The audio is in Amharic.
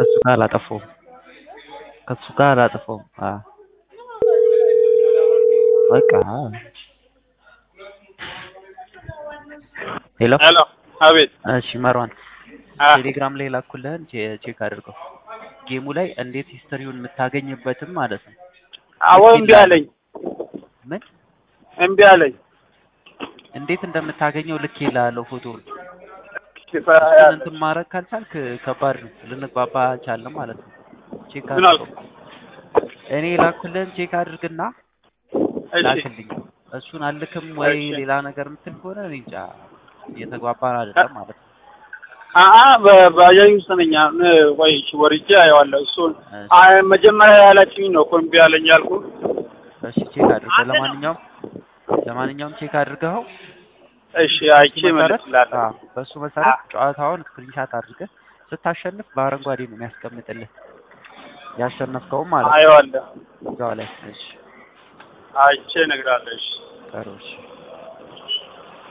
ከሱ ጋር አላጠፋውም ከሱ ጋር አላጠፋውም። አዎ በቃ ሄሎ ሄሎ አቤት እሺ መሯን አ ቴሌግራም ላይ ላኩልህን ቼ- ቼክ አድርገው ጌሙ ላይ እንዴት ሂስትሪውን የምታገኝበትም ማለት ነው አዎ እምቢ አለኝ ምን እምቢ አለኝ እንዴት እንደምታገኘው ልክ ይላለሁ ፎቶውን እሺ፣ እሱን እንትን ማድረግ ካልቻልክ ከባድ ነው ልንግባባ አልቻለም ማለት ነው ቼክ ምን አልክ? አድርገው እኔ ላኩልህን ቼክ አድርግና እሺ ላክልኝ እሱን አልክም ወይ እሺ። ሌላ ነገር የምትል ከሆነ እኔ እንጃ እየተግባባን አይደለም ማለት ነው አአ በባጃጅ ውስጥ ነኝ አሁን ቆይ እሺ ወርጄ አየዋለሁ እሱን እሺ። አይ መጀመሪያ ያላችሁኝ ነው እኮ እምቢ አለኝ ያልኩህ እሺ ቼክ አድርገው ለማንኛውም ለማንኛውም ቼክ አድርገው እሺ አይቼ እመልስልሃለሁ አዎ፣ በሱ መሰረት ጨዋታውን ስክሪንሻት አድርገህ ስታሸንፍ በአረንጓዴ ነው የሚያስቀምጥልህ ያሸነፍከውም ማለት ነው አየዋለሁ እዛው ላይ እሺ አይቼ እነግርሃለሁ እሺ ጥሩ እሺ